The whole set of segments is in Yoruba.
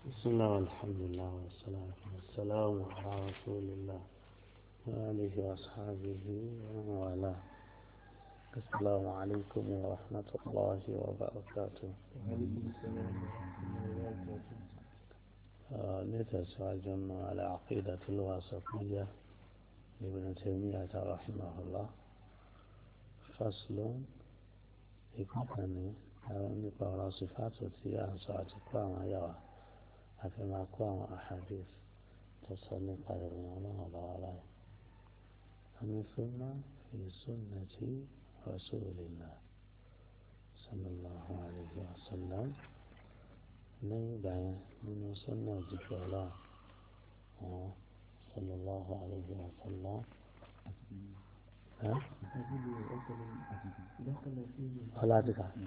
بسم الله والحمد لله والصلاة والسلام على رسول الله وآله وأصحابه ومن والاه السلام عليكم ورحمة الله وبركاته آه، نتساعد على عقيدة الواسطية لابن تيمية رحمه الله فصل يكون nípa ọ̀rọ̀ sífàtò tí a ń sọ àti kó àwọn ayáwa àfi máa kó àwọn àhàdìs tó sọ nípa ìròyìn ọlọ́run ọba wa báyìí. àmì súnmọ́ fi sunnati rasulillah sallallahu alayhi wa sallam ní ìgbà yẹn nínú súnmọ́ òjijì ọlọ́run wọn sallallahu alayhi wa sallam. ọlá ti kà.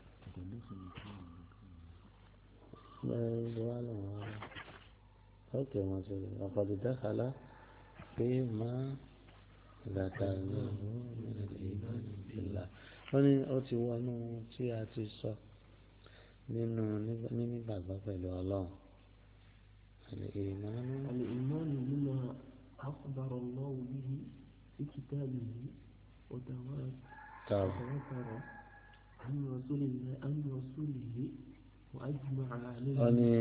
اوكي ما وقد دخل فيما ذكرناه من الايمان بالله wọ́n ní ó ti wọnú tí a ti sọ nínú nígbàgbọ́ pẹ̀lú ọlọ́run الإيمان الإيمان بما أخبر الله به في كتابه وتواتر عن رسول الله عن رسوله وأجمع عليه wọ́n ní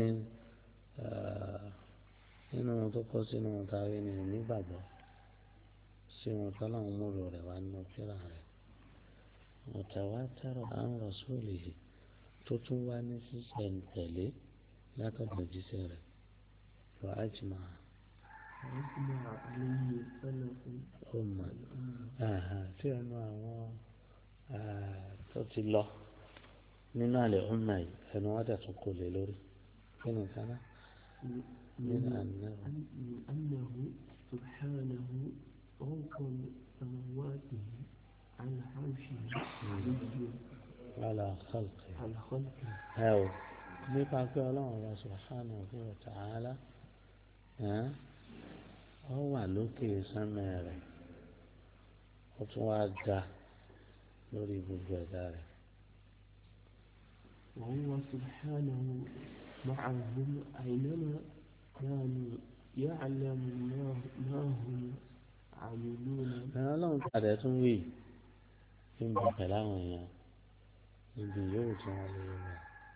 nínú tó kọ́ sínú tàwé ni nígbàgbọ́ sí wọn tọ́láwọn múlò rẹ̀ wá nínú kíra rẹ̀ mutawatir an rasulihi tó tún wá ní sísẹ̀ tẹ̀lé látọ̀dọ̀ jíṣẹ́ rẹ̀ wà á jìmọ̀ وأجمع عليه سلف ọmọ tí ẹnu àwọn tó ti lọ nínú àlẹ́ ọmọ yìí ẹnu wọn dẹ̀ tún kò lè lórí kí ni kan náà nínú àná من أنه سبحانه فوق سماواته على عرشه علي wàhálà kálkì على خلقه ẹ o nípa pé ọlọ́run ọba subhanahu wa ta'ala ọ wà lókè sánmẹ́ rẹ̀ ó tún wá ga lórí gbogbo ẹ̀dá rẹ̀ وهو سبحانه معهم أينما كانوا يعلم ما, ما هم عاملون ẹ ọlọ́run padà tún wí kí n bọ̀ pẹ̀lú àwọn èèyàn níbi yóò tí wọ́n lè wọ̀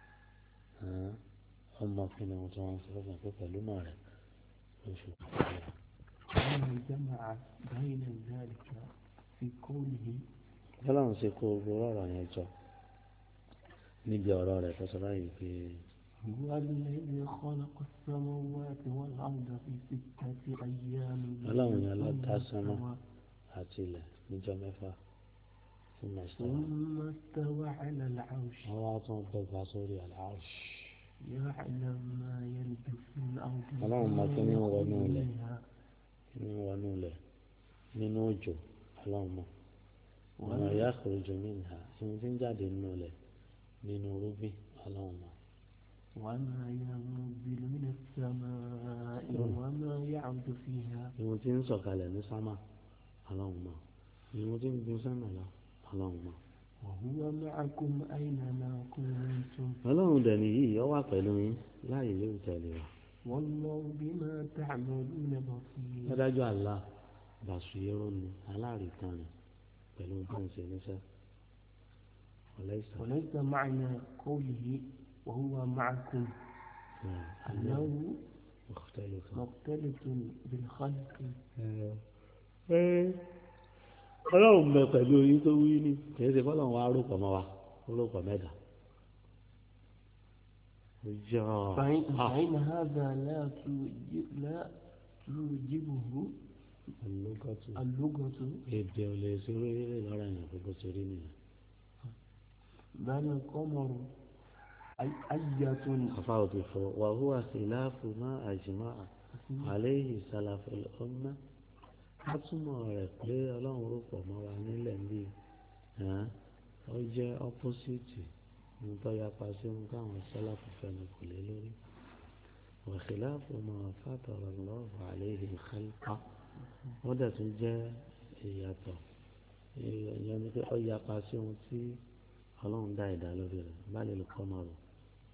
ọmọ kí ni wọ́n tí wọ́n ń sọ fún pé pẹ̀lú mọ̀ rẹ̀ lóṣù kọ̀ọ̀kan. وما جمع بين ذلك في قوله ọlọ́run ṣe kó gbogbo ọ̀rọ̀ yẹn jọ níbi ọ̀rọ̀ rẹ̀ tó sọ báyìí pé هو الذي خلق السماوات والأرض في ستة أيام ọlọ́run yẹn lọ dá ثم sánmọ̀ استوى- àti ilẹ̀ níjọ́ mẹ́fà fún mẹ́sàn-án ثم استوى على العرش wọ́n wá tún gbẹ̀gbà sórí àlàáṣ يعلم ما يلج في الأرض اللهم وما كن يخرج ونولي. منها nínú wọnú ilẹ̀ nínú òjò ọlọ́run mọ̀ ọ̀nà ìyá àkùrọ̀jọ mìíràn ìwọ̀n tí ń jáde nínú ilẹ̀ nínú rúbí ọlọ́run mọ̀ وما ينزل من السماء وما يعرج فيها ìwọ̀n tí ń sọ̀kalẹ̀ ní sámà ọlọ́run mọ̀ ìwọ̀n tí ń gbin sámà lọ ọlọ́run mọ̀. وهو معكم أينما كنتم ọlọ́run dẹ̀ nìyí ọ wà pẹ̀lú yín láàyè yóò tẹ̀lé wa. والله بما تعملون بصير dádájọ́ àlá bàṣúyẹ́rọ́ ni aláàríkan rẹ̀ pẹ̀lú bí wọ́n ṣe níṣẹ́ ọ̀lẹ́sàn وليس معنى قوله وهو معكم أنه مختلف مختلف بالخلق ọlọ́run bẹ pẹ̀lú yín tó wí ní kìí ṣe fọlọ́run wa rúpọ̀ mọ́ wa rúpọ̀ mẹ́ta. ọjọ́ فإن, فإن هذا لا توجب لا توجبه ọlọ́gọ́tù اللغة èdè ò lè ṣe orílẹ̀ lọ́rọ̀ yẹn gbogbo ṣe rí nìyẹn. بل القمر أي- أية àfa òtún fọ wàhùwà síláàfù má àjùmọ́ àléhì sálàfù ọmọ á túmọ̀ rẹ̀ pé ọlọ́run rúpọ̀ mọ́ wa nílẹ̀ ń bí ó jẹ́ ọ́pọ́sìtì ohun tó yapa sí ohun táwọn sálàfù fẹ́nu kò lé lórí wàhíláàfù mọ́ fàtọ̀rọ̀ lọ́wọ́ àléhì kálíkà wọ́n dẹ̀ tún jẹ́ ìyàtọ̀ ìyẹn ni pé ó yapa sí ohun tí ọlọ́run dá ìdá lórí rẹ̀ bá lè lè kọ́ máa rò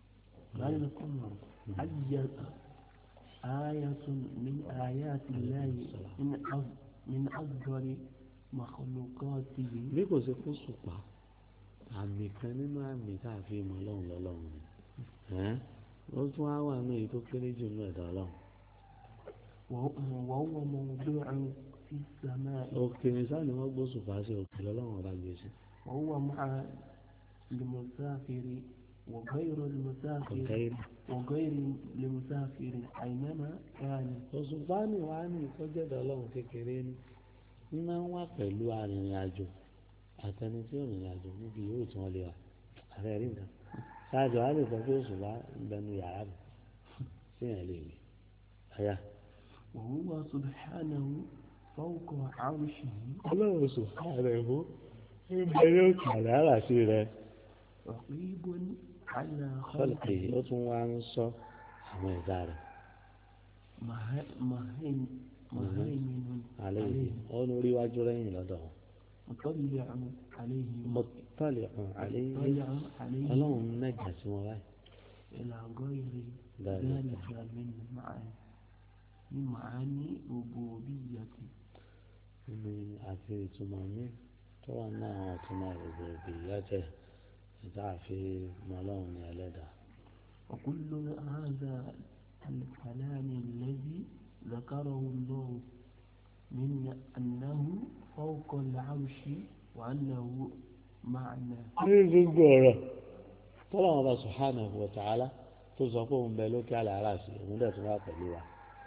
بل القمر أي آية من آيات الله من أف- من أفضل مخلوقاته bí kò sí fún ṣùpá àmì kan nínú àmì tá a fi mọ ọlọ́run lọ́lọ́run ni ẹ́n ó tún á wà ní èyí tó kéré jù nínú ẹ̀dá ọlọ́run وهو وهو موضوع في السماء òkè ní sáà ni wọ́n gbó ṣùpá sí òkè lọ́lọ́run ọba gbé sí وهو مع المسافر وغير المسافر ọ̀gá ìlú وغير المسافر أينما كان òṣùpá ni wàá ní ìtọ́jú ẹ̀dá ọlọ́run kékeré ní ní máa ń wà pẹ̀lú arìnrìn àjò àtẹni tí ò rìnrìn àjò níbi yóò tí wọ́n lè wà ààrẹ rí nǹkan ṣáàjọ á lè sọ pé òṣùpá ń bẹnu yàrá mi sí yẹn lè rí àyà وهو سبحانه فوق عرشه ọlọ́run òṣùpá rẹ̀ mú ń bẹ ní òkè àlàárà sí rẹ̀ رقيب على kọ́lùkì خلقه ó tún wá ń sọ àwọn ẹ̀dá rẹ̀ مه- مهيم- مهيمن àlẹ́ yìí عليه ó ń rí wájú rẹ́yìn lọ́dọ̀ wọn مطلع عليه mọ̀tálẹ̀ hàn àlẹ́ yìí مطلع عليه ọlọ́run mẹ́jà sí wọn báyìí إلى غير ذلك. ذلك من معاني من معاني ربوبيته ní àti ìtumọ̀ mi tó wà ní àwọn ìtumọ̀ gbogbo ìyájẹ́ ìta àfi mọ́lọ́run ní ẹlẹ́dàá. وكل هذا الكلام الذي ذكره الله من أنه فوق العرش وأنه معنى ní gbogbo ọ̀rọ̀ tọ́lá wọn bá subhanahu wa ta'ala tó sọ pé òun bẹ lókè àlàárà sí òun dẹ̀ tún wà pẹ̀lú wa.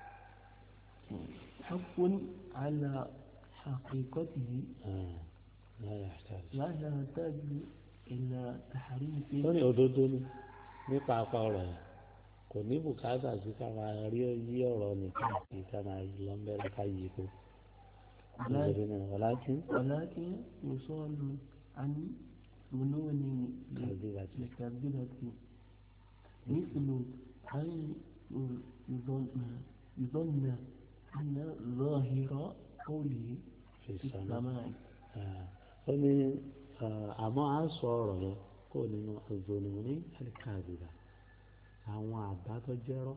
حق على حقيقته Ah, la yahtaj. لا يحتاج إلى تحريف ó ní òdodo ni nípa apá ọ̀rọ̀ yẹn kò ní bùkátà sí ká máa rí yí ọ̀rọ̀ nìkan kí ká máa yí lọ́nbẹ́rẹ́ ká yí kó. nítorí náà ọ̀làjú ولكن يصال عن فنون كذبة. الكذبة مثل أن يظن يظن أن ظاهر قوله fi في sàmà. السماء ó ní àmọ́ à ń sọ ọ̀rọ̀ yẹn kó nínú ọ̀gbọ̀nù ní àlìkàdìrà àwọn àbá tó jẹ́rọ́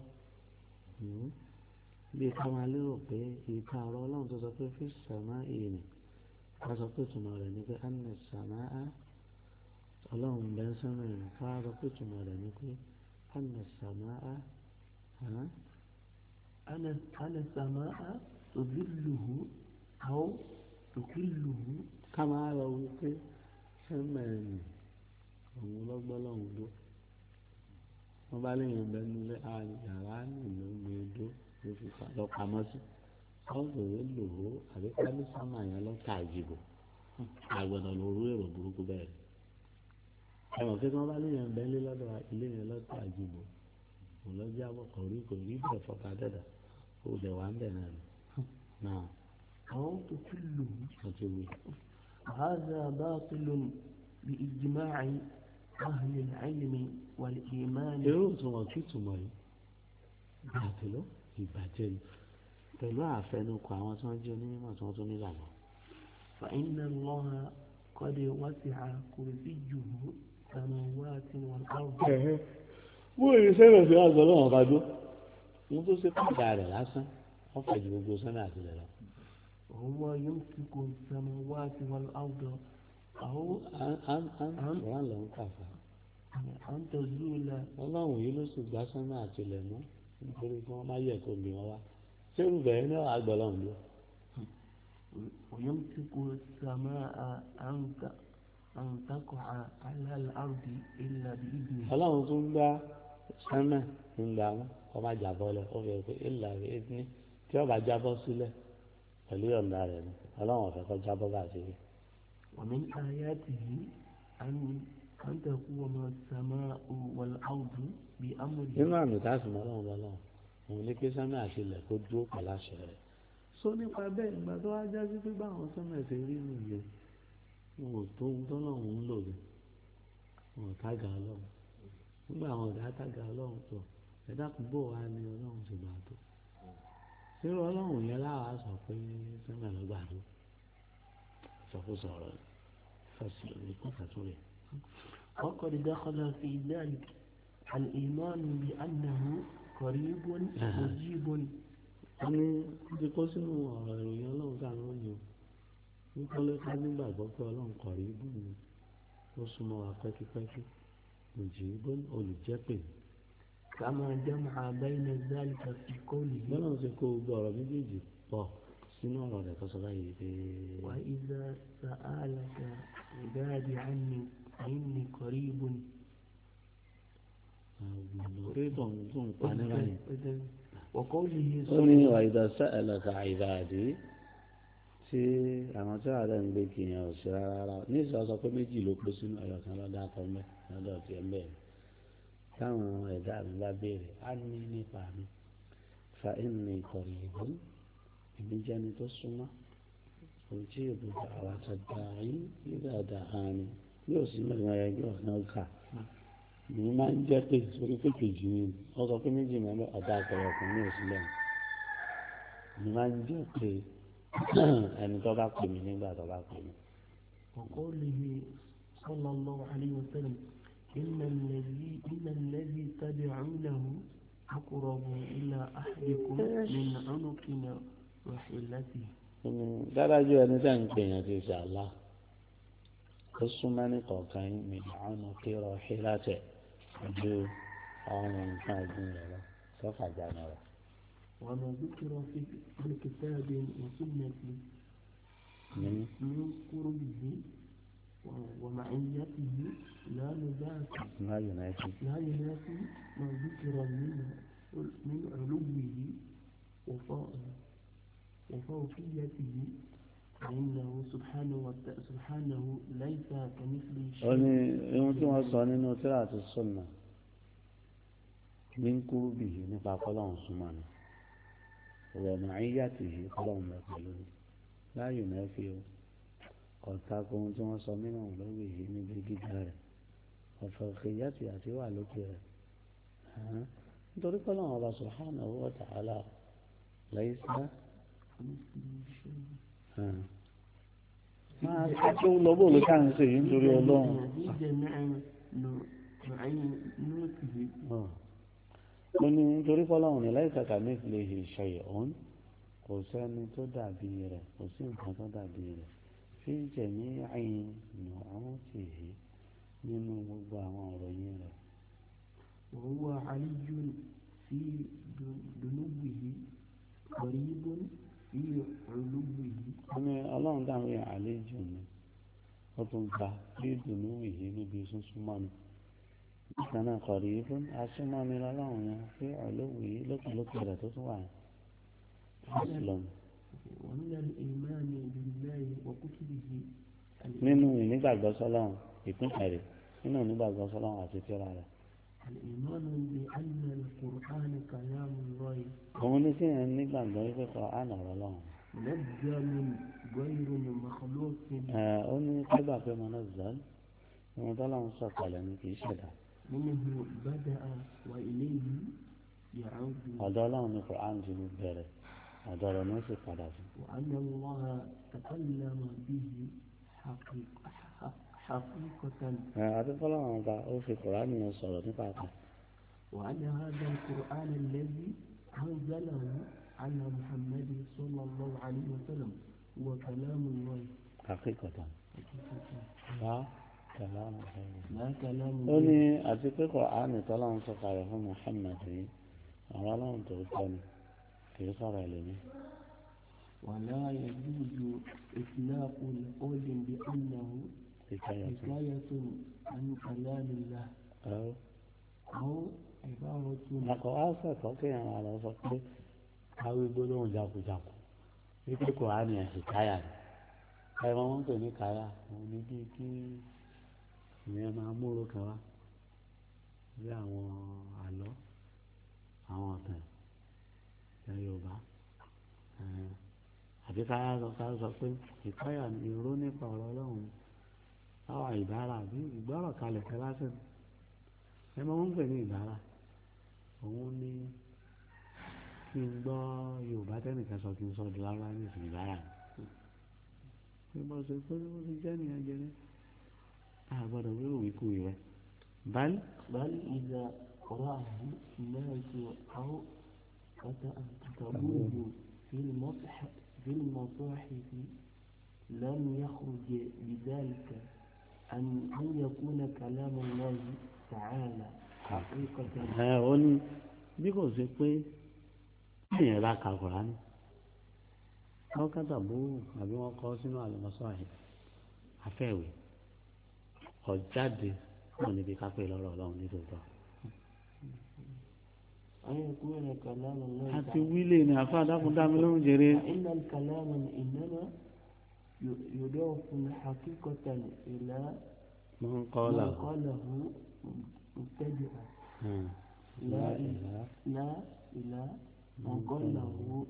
bí ká máa lérò pé ìka ọ̀rọ̀ ọlọ́run tó sọ pé fi sàmà ìrìn ká sọ pé tùmọ̀ rẹ̀ ní pé ànà sàmà á ọlọ́run bẹ́ẹ̀ sánà ìrìn ká sọ pé tùmọ̀ rẹ̀ ní pé ànà sàmà á أنا أنا السماء تظله أو تكله ká máa lọ wípé sẹ́mà ẹ̀yìn òun lọ́gbọ́n lọ́hùn ló wọ́n bá léèyàn bẹ́ẹ̀ nílé yàrá nìlú gbé dó ló fi pa lọ pamọ́ sí ọ̀sọ̀rọ̀ lò ó àbí pálí sámà yẹn lọ́ta àjìbò àgbọ̀dọ̀ ló rú èrò burúkú bẹ́ẹ̀ ẹ mọ̀ pé tí wọ́n bá léèyàn bẹ́ẹ̀ lé lọ́dọ̀ ilé yẹn lọ́ta àjìbò kò lọ́jọ́ àbọ̀ kò rí kò rí bẹ́ẹ̀ fọ́ta dẹ́dà kò dẹ̀ wá ń bẹ̀ náà ni náà أو تكله wọ́n ti wí. هذا باطل بإجماع أهل العلم والإيمان irú ìtumọ̀ kí ìtumọ̀ yìí bàtẹ́ ló ìbàjẹ́ ni pẹ̀lú àfẹnukọ àwọn tí wọ́n jẹ́ onímọ̀ tí wọ́n tún nílànà. فإن الله قد وسع كرسيه السماوات والأرض bó èyí sẹ́nà sí àgọ́ lọ́wọ́ bá dó ohun tó ṣe pàdà rẹ̀ lásán wọ́n fẹ̀ ju gbogbo sẹ́nà àtìlẹ̀ lọ. وهو يمسك السماوات والأرض أو wọ́n lọ ń kàfà أن تزول ọlọ́run yìí ló sì gbá sẹ́nà àtìlẹ̀ mú nítorí kí wọ́n má yẹ kó mi wọn wá sẹ́rù bẹ̀rẹ̀ ní àgbọ̀ lọ́hùn ló. ويمسك السماء أن ت- أن تقع على الأرض إلا بإذنه ọlọ́run tún gbá sẹ́nà ńgbà wọn kọ́ má jábọ́ lẹ̀ ó fi hàn pé ìlà rẹ̀ ní tí ọba jábọ́ sílẹ̀ pẹ̀lú ọ̀nà rẹ̀ ni ọlọ́run ọ̀fẹ́ kọ́ jábọ́ bá ṣe rí. ومن آياته أن أن تقوم السماء والأرض بأمره nínú àmì tá a sì mọ ọlọ́run lọ́lọ́run òun ní pé sẹ́nà àti ilẹ̀ kó dúró pẹ̀lú àṣẹ rẹ̀. sọ nípa bẹ́ẹ̀ ìgbà tó wá já sí pé báwọn sẹ́nà ṣe rí nìyẹn wọn ò tó ohun tọ́lọ́run ń lò rẹ̀ wọn ò tága ọlọ́run nígbà àwọn ọ̀dà tága ọlọ́run tó ẹ̀dá kún bò wá ní ọlọ́run ti gbà tó irú ọlọ́run yẹn láwa sọ pé sẹ́nà ló gbà tó sọkúsọ ọ̀rọ̀ fẹsẹ̀ lórí kó kàtó rẹ̀. وقد دخل في ذلك الإيمان بأنه قريب آه. مجيب wọ́n ní ti kó sínú ọ̀rọ̀ ìròyìn ọlọ́run tá à ń ròyìn o nítorí ká nígbàgbọ́ pé ọlọ́run kọ̀ rí bù ní ó súnmọ́ wa pẹ́kípẹ́kí òjì bó olùjẹ́pè كما جمع بين ذلك في قوله bọ́lá ń ṣe kó gbogbo ọ̀rọ̀ méjèèjì pọ̀ sínú ọ̀rọ̀ rẹ̀ tó sọ báyìí pé وإذا سألك عبادي عني فإني قريب àwọn pé tó ń tó ń pa ní báyìí. وقوله ó ní ìwà ìdásá ẹlẹ́ka ìbàdí tí àwọn tí wàá ń gbé kìyàn ò sí rárá ní ìsọ sọ pé méjì ló kó sínú ẹyọ kan lọ́dọ̀ akọ́mẹ́ lọ́dọ̀ tiẹ̀ ń bẹ̀rẹ̀ táwọn ẹ̀dá mi bá béèrè á ní nípa mi fa ẹ̀mí ìkọ̀rọ̀ ìbò èmi jẹ́ni tó súnmọ́ ojú ìbùdó àwọn àtàgbà yín nígbà dáhà ni yóò sí mẹ́rin ẹgbẹ́ ọ̀nà kà mi máa ń jẹ́ pé sórí pé kejì ni ó sọ pé méjì mẹ́rin ọ̀dà àkọyọ̀ kan ní òsínlẹ̀ mi máa ń jẹ́ pé ẹni tó bá pè mí nígbà tó bá pè mí. وقوله صلى الله عليه وسلم إن الذي إن الذي تدعونه أقرب إلى أحدكم من عنقنا وحلته dádájú ẹni tẹ́ ń pè yẹn ti ṣe àlá ó súnmọ́ ní kọ̀ọ̀kan yín mi àwọn kírọ̀ hílátẹ̀ ju ọrùn nǹkan ọ̀gbìn rẹ̀ lọ sọ́fà jáde rẹ̀. وما ذكر في في كتاب وسنة ní من قربه و- ومعيته لا نبات má yunifásitì لا ينافي ما ذكر من من علوه وفوق وفوقيته فإنه سبحانه وت- سبحانه ليس كمثله ó ní شيء ohun tí wọ́n sọ nínú tíra àti sọ́nà ní kúrú bì yìí nípa kọ́lọ́hún súnmọ́ ni ọ̀rọ̀ màáyàtì yìí kọ́lọ́hún lọ pẹ̀lú ni láàyò náà fi o ọ̀tá kó ohun tí wọ́n sọ nínú lórí yìí níbi gíga rẹ̀ ọ̀fọ̀ kìyàtì àti wà lókè rẹ̀ hàn nítorí kọ́lọ́hún ọba subhanahu wa ta'ala laysa كمثله شيء hàn máa ṣe tó lọ bó ló ṣáà ń ṣe yìí nítorí ọlọ́run. في جميع نوع- معينته ó ní nítorí fọlọ́run ní láì kàkà mẹ́fìlẹ̀ ìṣe ọ̀hún kò sẹ́ni tó dàbí rẹ̀ kò sí nǹkan tó dàbí rẹ̀ fi jẹ̀mí àyìn nùhún tì í nínú gbogbo àwọn ọ̀rọ̀ yín rẹ̀. وهو علي في دنوه قريب في علوه ó ní ọlọ́run dáhùn yẹn àlejò ni ó tún gba bí ìdùnnú yìí níbi súnsúnmọ́ ni nígbà náà kọ̀rí fún asúnmọ́ ni lọ́lọ́run yẹn pé ọlọ́wù yìí lókèlókè rẹ̀ tó tún wà yẹn. Muslim. ومن الإيمان بالله وكتبه nínú ìnígbàgbọ́ sọ́lọ́run ìpínlẹ̀ rẹ̀ nínú ìnígbàgbọ́ sọ́lọ́run àti tírà rẹ̀. الإيمان بأن القرآن كلام الله òun ní sí yẹn nígbàgbọ́ wípé kọ́ àná ọ̀rọ̀ lọ́hùn. منزل غير مخلوق ẹ ó ní kágbà pé mo náà zọ́ọ́ ohun tọ́lọ́run sọ̀kalẹ̀ ni kì í ṣẹ̀dá. منه بدأ وإليه يعود ọ̀dọ̀ ọlọ́run ní Quran ti bẹ̀rẹ̀ ọ̀dọ̀ rẹ̀ ní ó sì padà sí. وأن الله تكلم به حقيقة حقيقة ẹ àti fọlọ́run ọba ó fi Quran yẹn sọ̀rọ̀ nípa kan. وأن هذا القرآن الذي أنزله على محمد صلى الله عليه وسلم هو كلام الله àkíkọ̀tà bá kẹlẹ́ ọ̀nà fẹ́ẹ́. لا كلام ó الله ní àti pé Quran tọ́lọ́run sọ̀kalẹ̀ fún Muhammad yìí àwọn ọlọ́run tó tọ́ ni kì í sọ̀rọ̀ ẹlẹ́mìí. ولا يجوز إطلاق القول بأنه حكاية حكاية عن كلام الله أو أو عبارة àkọ́ àṣà kan kéèyàn máa lọ sọ pé káwé gbólóhùn jákujáku wípé kò á ní ẹ̀sìn káyà ni ẹ mọ wọn pè ní káyà òun ní bíi kí ìyẹn máa múrò kan wá bí àwọn àlọ́ àwọn ọ̀tàn ẹ̀ Yorùbá ẹ̀, àbí káyà sọ ká sọ pé ìkáyà ni ìró nípa ọ̀rọ̀ Ọlọ́run báwa ìbára àbí ìgbọ́rọ̀ kalẹ̀ kẹ́ lásìkò ẹ mọ wọn pè ní ìbára òun ní kí n gbọ́ yorùbá tẹ́nìkan sọ kí n sọ di lára ní ìsìn ìbára mi bí mo ṣe pé mo ti jẹ́ nìyẹn jẹrẹ a gbọ́dọ̀ wíwò wíkú rẹ báyìí بل إذا قرأه الناس أو كتبوه في المصحف في المصاحف لم يخرج بذلك أن أن يكون كلام الله تعالى حقيقة ẹ ó ní bí kò sí pé èèyàn bá ka Kùránì wọ́n kàtà bóòrù àbí wọ́n kọ́ sínú àlùmọ́sọ́ àyè afẹ́wé ọ̀jáde náà níbi kápẹ́ lọ́rọ̀ ọlọ́run nítòótọ́. أن يكون كلام الله àti تعالى wílé ni àfa dákun dá mi lóhùn jèrè فإن الكلام إنما ي- يضاف حقيقة إلى mo ń kọ́ ما là قاله مبتدئا لا إلى لا إلى ما قاله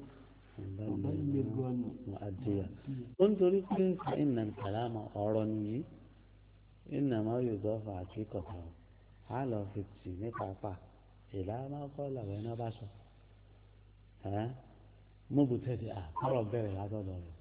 مبلغا àdìyà ó ń torí pé ìnà kàlámà ọ̀rọ̀ nìyí ìnà máa yóò dọ́fà àti kọ̀tà ó á lọ fi tì ní pápá ìlà máa kọ́ làwọn iná bá sọ ẹ́ móbù tẹ̀sí à kọ́rọ̀ bẹ̀rẹ̀ látọ̀dọ̀ rẹ̀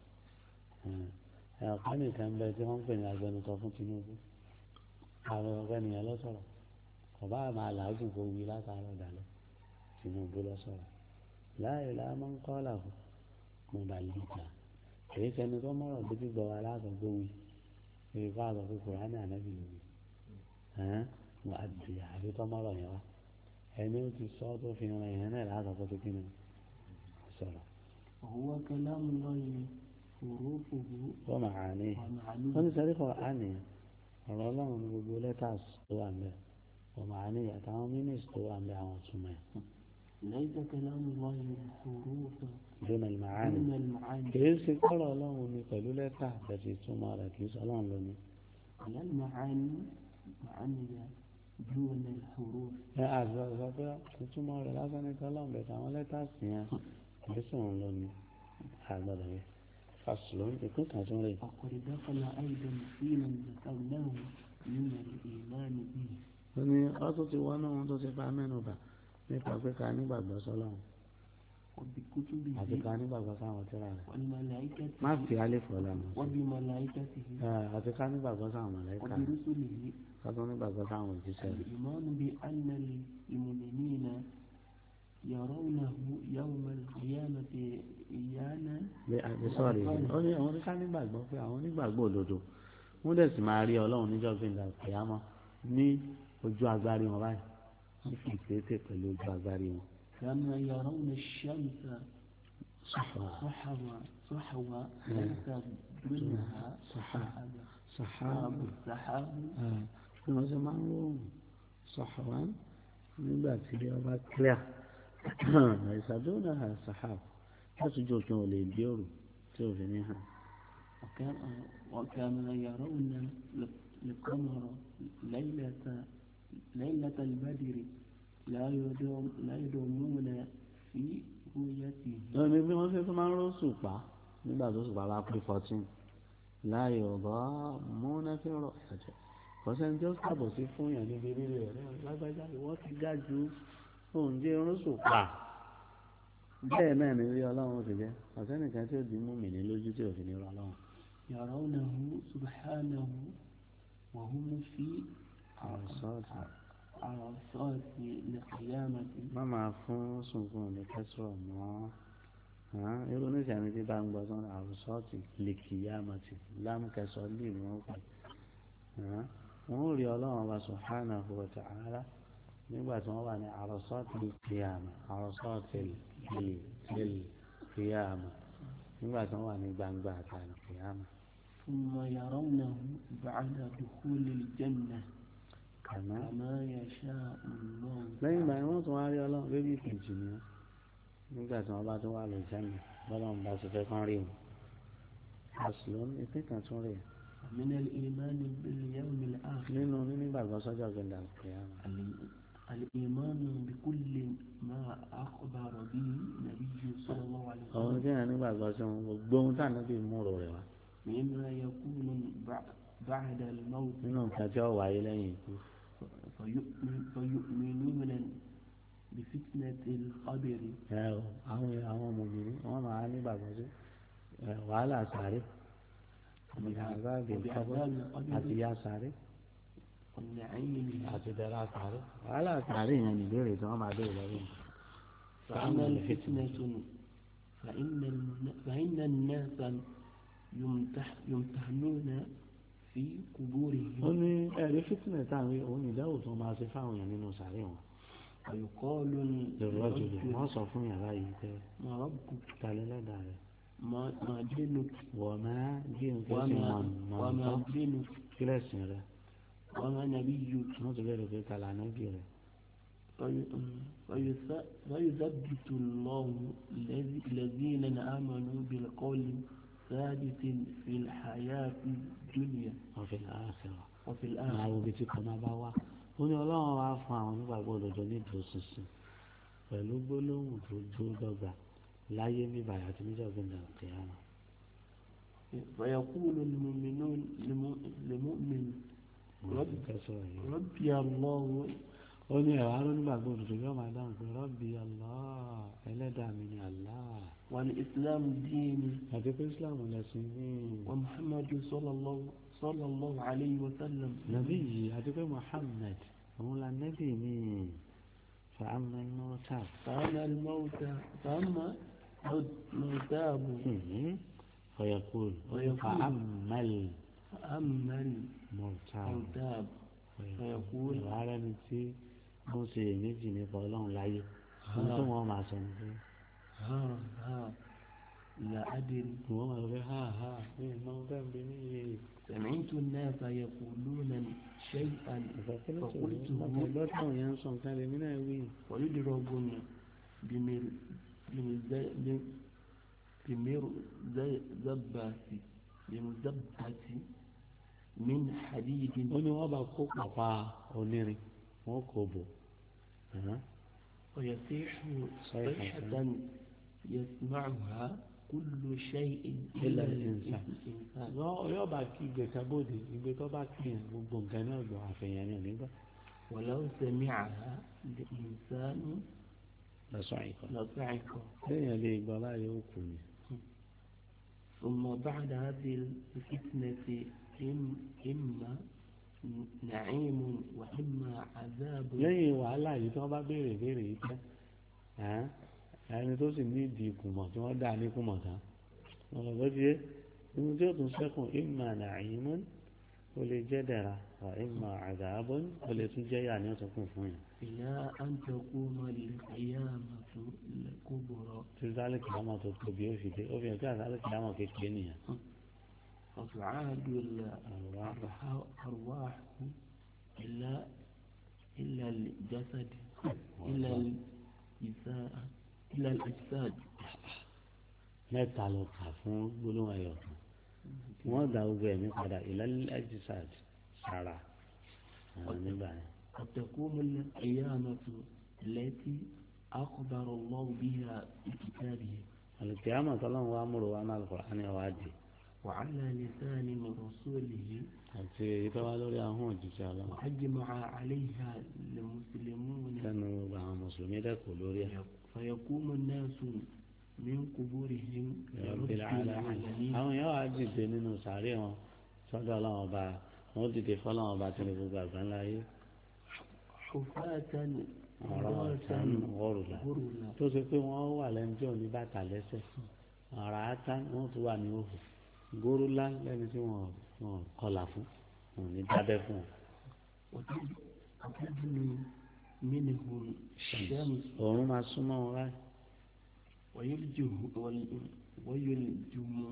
ẹ̀ ọ̀pá nìkan bẹ tí wọ́n ń pè ní agbẹnusọ fún Tinubu àwọn ọ̀pẹ nìyẹn lọ sọ̀rọ̀ ọba máa làágùn kó wí látàárọ̀ dalẹ̀ Tinubu lọ sọ̀rọ̀ láì láà máa ń kọ́ làwọn mo bá lè gbà èyí sẹni tó mọ̀rọ̀ bíbí gbọ́ wa látọ̀gbọ́ wí èyí kọ́ àgbà pé kùránì ànábì ló wí ẹ̀hán mo àdì àbí tó mọ̀rọ̀ yẹn wá ẹni ó ti sọ tó fi ran ìyẹn náà látọ̀gbọ́ tó kíni sọ̀rọ̀ وهو كلام الله حروفه wọ́n máa ní wọ́n ومعانيه ní sẹ́rí kọ́ àní ọ̀rọ̀ ọlọ́run ní gbogbo lẹ́tàs tó wà ń bẹ̀ wọ́n máa ní àtàwọn mínísì tó wà ń bẹ̀ àwọn túmọ̀ ẹ̀ ليس كلام الله حروف dúnà ìmáàní دون المعاني kìí ṣe kọ́rọ̀ ọlọ́run ní pẹ̀lú lẹ́tà bẹ̀tì ìtumọ̀ rẹ̀ kìí sọ ọlọ́run lónìí. على المعاني معاني دون الحروف ẹ àti ọ̀sọ̀ pé ìtumọ̀ rẹ̀ lásán ní tọ́lọ́mù bẹ̀tẹ̀ àwọn lẹ́tàsì yẹn kìí sùn lọ ní àgbọ̀dọ̀ yẹn fàṣùlọ́ ìpín kan tún rè وقد دخل أيضا في من ذكرناه من الإيمان به ó ní ọtún ti wọnú ohun tó ti pa mẹ́nu bà nípa pé ká nígbàgbọ́ sọ́lọ́run وبكتبه àti ká nígbàgbọ́ sáwọn tíra rẹ̀ والملائكة má fi alẹ́ fọ́ lánàá sí وبملائكته ẹ àti ká nígbàgbọ́ sáwọn mọ̀lẹ́kà وبرسله ká tún nígbàgbọ́ sáwọn òjíṣẹ́ rẹ̀ الإيمان بأن المؤمنين يرونه يوم القيامة إيانا bí àti sọ́ọ̀rì yìí ó ní àwọn oníká nígbàgbọ́ pé àwọn onígbàgbọ́ òdodo wọ́n dẹ̀ sì máa rí ọlọ́run níjọ́ gbẹ̀ngà kìyàmọ́ ní ojú agbárí wọn báyìí wọ́n fi ìpèsè pẹ̀lú ojú agbárí wọn. كما يرون الشمس sọ̀hà صحوا صحوا ليس دونها صحاب. سحاب sọ̀hà سحاب bí wọ́n ṣe máa ń rọrùn sọ̀hà nígbà tí ọba clear ìṣàdúrà sọ̀hà láti jọ kí wọn lè gbé òrù tí òfin ní hàn. وكان وكما يرون القمر ليلة ليلة البدر لا يدوم لا يدومون في رؤيته wọ́n ní bí wọ́n ṣe tún máa ń rọ́ sùpá nígbà tó sùpá bá pé fourteen láàyè ọ̀bọ̀ múnáfẹ́rọ̀ ẹ̀jẹ̀ kọ́sẹ́ni tí ó sàbọ̀ sí fún yàn níbi rírì rẹ̀ lágbájá ìwọ́n ti ga ju oúnjẹ rọ́ sùpá bẹ́ẹ̀ náà ní rí ọlọ́run ti jẹ́ ọ̀sẹ́nìkan tí ó di mú mi ní lójú tí òfin ní rọ ọlọ́run يرونه سبحانه وهم في àròsọ́ọ̀tì عرصات القيامة má máa fún sunkún ní kẹsìrọ̀ mọ́ hàn irú oníṣàmì tí bá ń gbọ́ sọ́nà àròsọ́ọ̀tì lè kìyàmọ̀tì lámùkẹsọ̀ lè ní wọ́n pè hàn wọ́n ó rí ọlọ́run ọba subhanahu wa ta'ala nígbà tí wọ́n wà ní àròsọ́ọ̀tì kìyàmọ̀ àròsọ́ọ̀tì lè kìyàmọ̀ nígbà tí wọ́n wà ní gbangba àtàlù kìyàmọ̀ ثم يرونه بعد دخول الجنة kàmá كما يشاء الله lẹ́yìn ìgbà yẹn wọ́n tún wá rí ọlọ́run bébí ìkejì ni wọ́n nígbà tí wọ́n bá tún wà lè jẹ́mi bọ́lọ́run bá ti fẹ́ kán rí wọn àṣìlọ́ ìpín kan tún rè من الإيمان باليوم الآخر nínú nígbàgbọ́ sọ́jọ́ gbẹ̀dà kìyàmọ̀ ال- الإيمان بكل ما أخبر به النبي صلى الله عليه ọ̀hún وسلم kí ẹ̀yàn nígbàgbọ́ sí wọn gbogbo ohun táwọn níbi múrò rẹ̀ wá مما يكون بع- بعد الموت nínú nǹkan tí ó wáyé lẹ́yìn ikú فيؤمن فيؤمنون بفتنة القبر ẹ o àwọn àwọn ọmọbìnrin wọn máa nígbàgbọ́ sí ẹ wàhálà sáré àzáàbì kọ́bọ́ وبعذاب àti القبر ya sáré والنعيم àti dẹ́ra àtàrí wàhálà àtàrí yẹn nìbéèrè tí wọ́n máa béèrè lọ́wọ́ mi. فأما الفتنة فإن الن- فإن الناس يمتح يمتحنون في ó قبورهم ní ẹ̀rí fítínẹ̀ táwọn rí òun ìdáhùn tó máa ṣe fáwọn èèyàn nínú sàárè wọn. ويقال lọ́rọ̀ jùlọ للرجل wọ́n sọ fún yàrá yìí pé ما ربك talẹ́ lẹ́dàá rẹ̀ ما ما دينك wọ́n máa bí nǹkan sì وما mọ̀ وما nǹkan دينك kílẹ̀sìn rẹ̀ وما نبيك wọ́n ti bẹ̀rẹ̀ pé tàlà nábì rẹ̀. في- فيث- فيثبت الله الذي- الذين آمنوا بالقول ثابت في الحياة الدنيا wọ́n fi àṣírà وفي máa الآخرة wo ibi tí kan máa bá wà. ó ní ọlọ́run wá fún àwọn onígbàgbọ́ òdodo ní ìdúróṣinṣin pẹ̀lú gbólóhùn tó dúró dọ́gba láyé bíbáyà àti níjọ́ gbẹ̀ngàn kìíyàmá. فيقول المؤمنون لمؤ- لمؤمن wọ́n ti kẹ́sọ̀ yìí. ربي الله ó ní ẹ̀wà ló nígbàgbọ́ òdodo yóò máa dáhùn pé rọ́bì Allah ẹlẹ́dàá mi ni Allah والإسلام ديني àti pé Islam lẹ́sìn ní ومحمد صلى الله صلى الله عليه وسلم nàbí yìí àti pé Muhammad òun la nẹ́bì mi fàámà mọ́tà فأما الموتى فأما الموتاب fọyàkùl فيقول. fàámà فأما mọ́tà الموتاب فيقول. ìwà rẹ̀ ni tí wọ́n ṣe èméjì nípa ọlọ́run láyé wọ́n tó wọ́n máa sọ ní pé ها ها لا أدري wọ́n máa sọ pé ha ha ní ìmọ̀ bẹ́ẹ̀ bí ní iye سمعت الناس يقولون شيئا فقلته ọ̀pọ̀lọpọ̀ táwọn yẹn ń sọ nǹkan lèmi náà wí ويضربون بمر بمز- بمرزبة بمزبة من حديد ó ní wọ́n bá kó pàpà onírin wọ́n kò bò ẹ̀hán. ويصيح صيحة. صيحة يسمعها كل شيء إلا الإنسان. الإنسان Yọ́- yóò bá kí gbèsè bòde ìgbé tó bá kí yẹn gbogbo nǹkan náà gbọ́ àfihàn ní onígbà ولو سمعها الإنسان lọ́sọ̀ àìkọ́. لصعق lẹ́yìn lè gbọ́ láyé ó kù ni. ثم بعد هذه الفتنة إم- إما نعيم وإما عذاب lẹ́yìn wàhálà yìí tí wọ́n bá béèrè béèrè yìí tẹ́ ẹ̀hán, ẹni tó sì ní ìdí ìkùmọ̀ tí wọ́n dà ní kùmọ̀ tán ọ̀rọ̀ bó ti yé ohun tí ó tún sẹ́kùn ìmà nàìmọ́ ó lè jẹ́ dẹ̀ra ọ̀ ìmà àgàbọ́n ó lè tún jẹ́ yà ní ọ̀tún kùn fún yẹn. إلى أن تقوم القيامة الكبرى tí sálẹ̀ kìlámọ̀ tó tóbi ó fi dé ó fi hàn kí àsálẹ̀ kìlámọ̀ kékeré nìyẹn. فتعاد الأرواح إلى إلى الجسد إلى الجسد إلى الأجساد mẹ́ta ló kà fún gbólóhùn ẹ̀yọ̀ kan wọ́n dá gbogbo ẹ̀mí padà ìlàlẹ́ ẹ̀jísàd sára àwọn nígbà yẹn. وتقوم القيامة التي أخبر الله بها في كتابه alùpùpù tọ́lọ́run wa múrò wa náà lọ́kọ̀ àní ọ̀wá dì وعلى لسان رسوله àti èyí tó wá lórí ahọ́n òjijì ọlọ́run وأجمع عليها المسلمون lẹ́nu gbogbo àwọn mùsùlùmí dẹ́kun lórí ẹ̀. فيقوم الناس من قبورهم لرب Rabbil alamin. العالمين àwọn èèyàn wá dìde nínú sàárè wọn sọ́dọ̀ ọlọ́run ọba wọn dìde fọlọ́run ọba tí ní gbogbo àgbáńlá yé حفاة ọ̀rọ̀ ọ̀tán ọ̀rùlà غرلا tó ṣe pé wọ́n wà lẹ́nu tí ò ní bàtà lẹ́sẹ̀ ọ̀rọ̀ átán wọ́n tún wà ní òhù górúlá lẹ́ni tí wọ́n wọ́n kọlà fún wọn ò ní dábẹ́ fún wọn. وتد- وتدنو منهم الشمس òórùn máa súnmọ́ wọn láì ويلجه وال- ويلجمه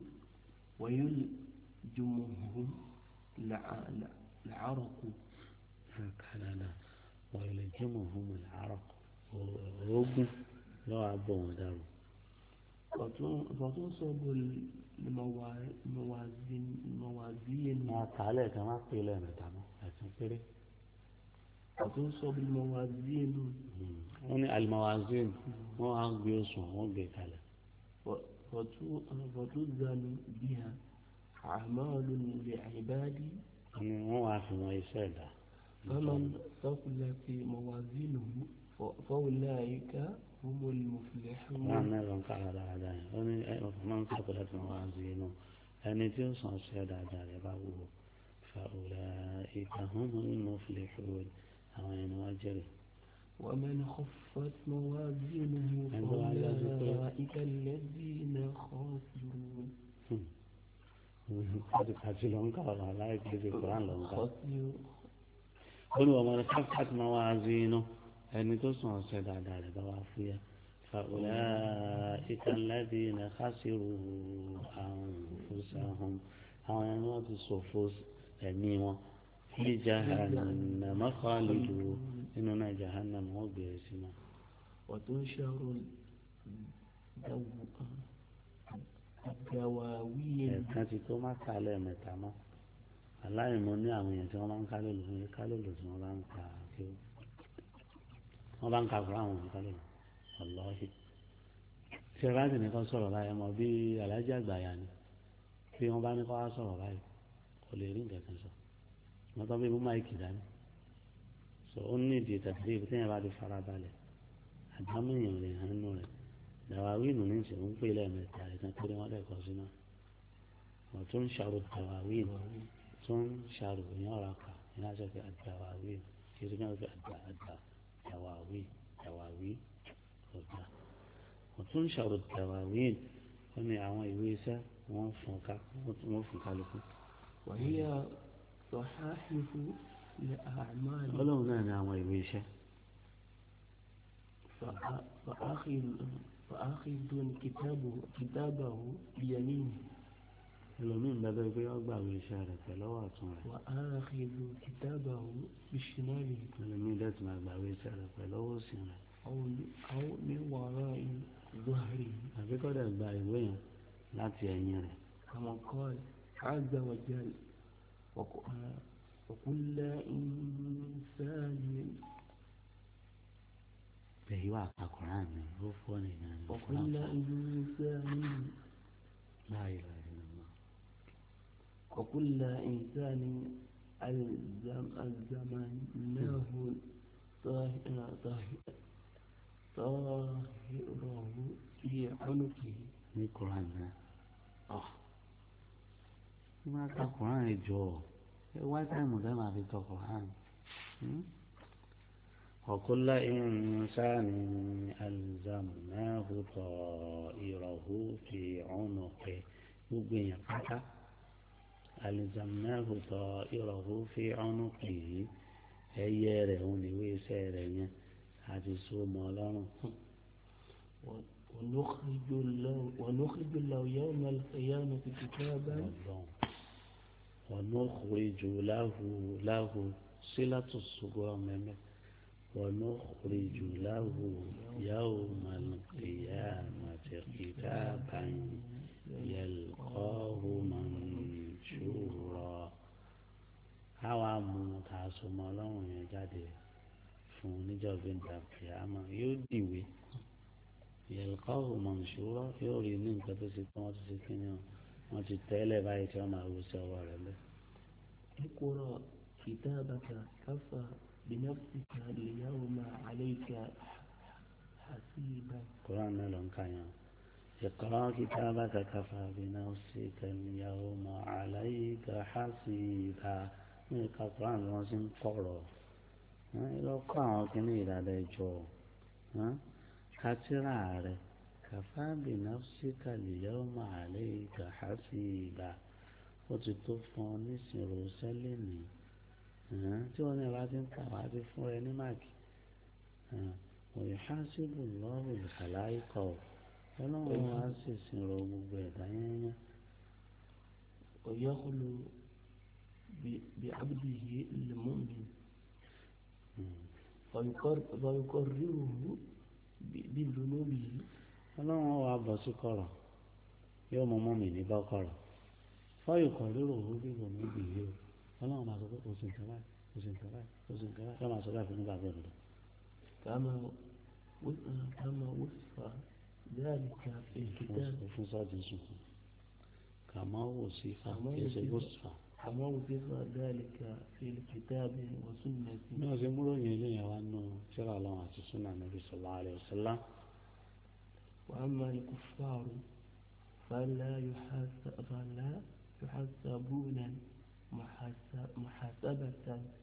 ويلجمهم الع- الع- العرق kàdàdà wọ́n lè jẹ́ mọ̀ fún mi làárọ̀ oògùn lọ́wọ́ abọ́ wọn dàrú. فتن- فتنصب الموا- الموازين الموازين wọn kà á lẹ́ẹ̀kan má pè é lẹ́ẹ̀mẹ́ta mọ́ ẹ̀sìn péré. فتنصب الموازين wọ́n ní alimawazin wọ́n á gbé oṣù wọ́n gbé kalẹ̀. ف- فتو- فتوزن بها أعمال العباد wọ́n ní wọ́n wá fi wọn iṣẹ́ ẹ̀dá. فمن ثقلت موازينه ف- فأولئك هم wọ́n á المفلحون mẹ́rin ń kára dáadáa yẹn wọ́n ní ẹ ọ̀fọ̀ máa ń sọ̀kọ̀ láti wọn wá sí inú ẹni tí ó sàn ṣe dáadáa rẹ̀ bá wúwo فأولئك هم المفلحون àwọn ẹni wọ́n jẹ́rìí. ومن خفت موازينه عندما يجب- فأولئك الذين خسروا àti àti ló ń kà ọ̀rọ̀ aláìpẹ́ ti kúrán ló ń kà. خسروا ó ní ọmọ rẹ̀ káfíńtà máa wá sí inú ẹni tó sùn ọ̀sẹ̀ dáadáa rẹ̀ bá wá fúyẹ́. فأولئك الذين خسروا أنفسهم àwọn ẹni wọ́n ti ṣòfò ẹ̀mí wọn في جهنم خالدون inú náà jahannam wọ́n gbé e sí náà. وتنشر الدو- الدواوين ẹ̀ẹ̀kan ti tó má kà lẹ́ẹ̀mẹ́ta mọ́ aláìmọ̀ ní àwọn èèyàn tí wọ́n bá ń kálò lò fún kálò lò tí wọ́n bá ń ka kí ó wọ́n bá ń ka fún àwọn èèyàn kálò lò ọlọ́ọ̀hì tí ẹ bá sì ní kọ́ sọ̀rọ̀ báyìí mọ̀ bí alájà àgbàyà ni bí wọ́n bá ní kọ́ wá sọ̀rọ̀ báyìí kò lè rí nǹkan kan sọ wọ́n tọ́ bí mú máìkì dání so ó ní ìdí tàbí ibi tí yẹn bá ti fara balẹ̀ àdámọ̀ èèyàn lè hàn nù rẹ̀ dàwáwínù ní ìṣẹ̀ ń pè lẹ́ẹ̀mẹ́ta ìtàn pé wọ́n lẹ́kọ̀ọ́ sínú wọ́n tún ń ṣàrò dàwáwínù tún ń ṣàrò ìyẹn ọ̀rọ̀ kà ìyẹn á sọ pé àdàwáwínù kì í ṣe kí wọ́n fi àdà àdà dàwáwí dàwáwí ọ̀dà wọ́n tún ń ṣàrò dàwáwínù wọ́n ní àwọn ìwé iṣẹ́ wọ́n fún ká wọ́n fún kálukú. وهي صحائف لأعمال ọlọ́run náà ní àwọn ìwé iṣẹ́ فأ- فآخذ فآخذ كتابه كتابه بيمينه ẹlòmíín bẹ́ẹ̀ pé wọ́n gbà ìwé iṣẹ́ rẹ̀ pẹ̀lú ọwọ́ ọ̀tún rẹ̀ وآخذ كتابه بشماله ẹlòmíín dẹ́tí máa gbà ìwé iṣẹ́ rẹ̀ pẹ̀lú ọwọ́ òsì rẹ̀ أو أو من وراء ظهره àbí kọ́dà gba ìwé yẹn láti ẹ̀yìn rẹ̀ كما قال عز وجل وك- آه، وكل إنسان bẹ́ẹ̀ yóò àkàkùrán mi ó fọ́ nìyẹn ní وكل إنسان báyìí rẹ̀ nínú وكل إنسان ألزم ألزمناه طاه- طاه- طاهره في عنقه ní kuran náà ọ̀ ní máa ka kuran yìí jọ ẹ wá táìmù tẹ́ máa fi tọ kuran وكل إنسان ألزمناه طائره في عنقه gbogbo èèyàn pátá ألزمناه طائره في عنقه ẹyẹ rẹ̀ òun níwé iṣẹ́ rẹ̀ yẹn àti so mọ́ ọlọ́run. و- ونخرج له ونخرج له يوم القيامة كتابا ọlọ́run ونخرج له له صلة الصغرى مẹ́mẹ́ ونخرج له يوم القيامة كتابا يلقاه منشورا àwa mú ká so mọ́ ọlọ́run yẹn jáde fún oníjọba ìdàkìyàmọ́ yóò dìwé yẹlẹkọ́hù mọ̀nsúrọ́ yóò rí ní nǹkan tó ti pọ́n tó ti kíni o wọ́n ti tẹ́lẹ̀ báyìí tí wọ́n máa wú sí ọwọ́ rẹ̀ lẹ́. اقرأ كتابك كفى بنفسك اليوم عليك حسيبا kuran náà ló ń kà yẹn o. اقرأ كتابك كفى بنفسك اليوم عليك حسيبا ní ìka kuran ni wọ́n ti ń kọ̀rọ̀ lọ kọ́ àwọn kíní ìdádá ẹjọ́ kátírà rẹ̀ kàfá بنفسك اليوم عليك حسيبا ó ti tó fún ọ nísìnyí sẹ́lẹ̀ ní tí wọ́n ní ìbá ti ń kà wá ti fún ẹ ní máàkì ويحاسب الله الخلائق ọlọ́run wá sì sinrọ gbogbo ẹ̀dá yẹnyẹn ويخلو ب- بعبده المؤمن ويقر- ويقرره ب- بذنوبه ọlọ́run wá bọ̀ sí kọ̀rọ̀ yóò mọ mọ́ mi ní bá kọ̀rọ̀ fọ́yì kọ̀ rírò owó bíbọ̀ níbi yìí o ọlọ́run máa sọ pé kò sí nǹkan báyìí kò sí nǹkan báyìí kò sí nǹkan báyìí yóò máa sọ báyìí fún nígbà gbọ́dọ̀ lọ. كما و- كما وصف ذلك في الكتاب fún sọ́ọ̀dì sùn kàmá wò sí fa Kàmá kì í ṣe wò sí bó fa. sì fa. كما وصف ذلك في الكتاب والسنة bí wọ́n ṣe múrò yẹn léyìn wá nù tíra ọlọ́run àti súnà nàbí sallallahu alaihi wasallam وأما الكفار فلا يحاسب فلا يحاسبون محاسب- محاسبة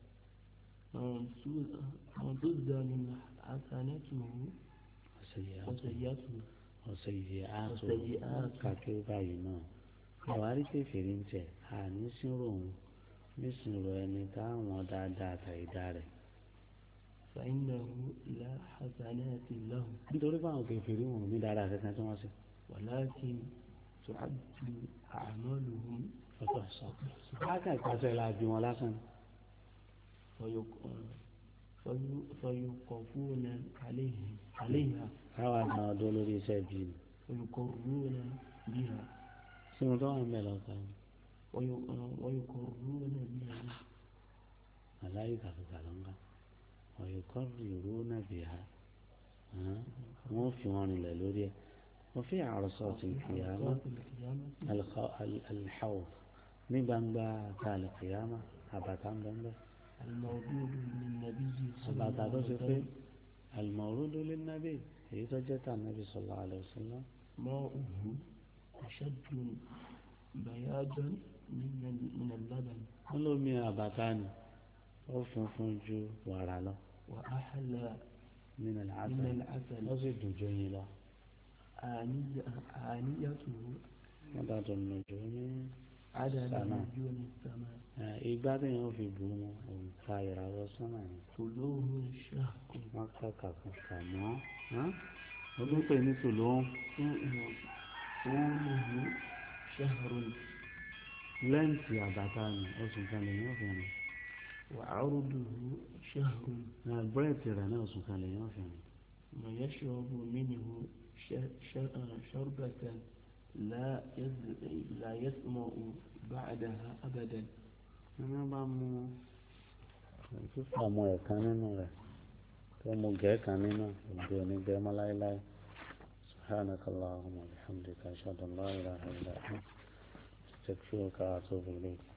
تزدان حسناته وسيئاته ọ̀sẹ̀yẹ àtò وسيئاته kàkiri báyìí náà àwárí kẹfìrí ń tẹ àní sínú òun nísìnyìí ẹni táwọn dáadáa àtàyídá rẹ̀ فإنه لا حسنات له nítorí báwọn kẹfìrí wọn ò ní dáadáa kankan tí wọ́n ṣe. ولكن تعد أعمالهم ọ̀tọ̀ sọ káàkà ìpàṣẹ la bí wọn lásán ni. فيق- في- فيوقفون عليه عليها káwa náà ọdún lórí iṣẹ́ bíi ni. ويقرون بها tí mo tọ́ wà ń bẹ̀ lọ́kàn وي- ويقرون بها aláyé kàkàkà ló ń ká ọ̀yọ̀ kọ́ ìró náà bì ha wọ́n fi wọn rìnlẹ̀ lórí ẹ̀ wọ́n fi àròsọ ti kìyàmá صلاة القيامة alḥawf ní gbangba ta alìkìyàmá àbàtà ń bẹ́ẹ̀ الموجود للنبي صلى àbàtà الله tó عليه ṣe pé وسلم alimọ̀rúdú lé nábì èyí tó jẹ́ tà nábì sallallahu alaihi wasallam ماؤه أشد بياضا من ال- من اللبن wọ́n lómi àbàtà ni ó funfun ju wàrà lọ وأحلى nínú من àṣà العسل ó sì dùn ju yín lọ آنية آنيته wọ́n dàtọ̀ nùjú ní عدد سماء. نجوم السماء ìgbà tí yẹn fi bù wọn òǹkà ìràwọ̀ sọ́nà ni طلوع الشهر wọ́n kàkà kan kà mọ́ ó tún pè ní tòlóhùn طوله شهر lẹ́ǹtì àbàtà ni oṣù kan lè yàn fi rìn وعرضه شهر búrẹ́ẹ̀tì rẹ̀ náà oṣù kan lè yàn fi rìn ويشرب منه ش- ش- شربة لا يز- لا يسمع بعدها أبدا ẹni bá mú fífà mọ ẹ̀kan nínú rẹ̀ tó mú gẹ̀ẹ́kan nínú òde onígbẹ́ mọ́ láéláé سبحانك اللهم وبحمدك أشهد أن لا إله إلا أنت أستغفرك وأتوب إليك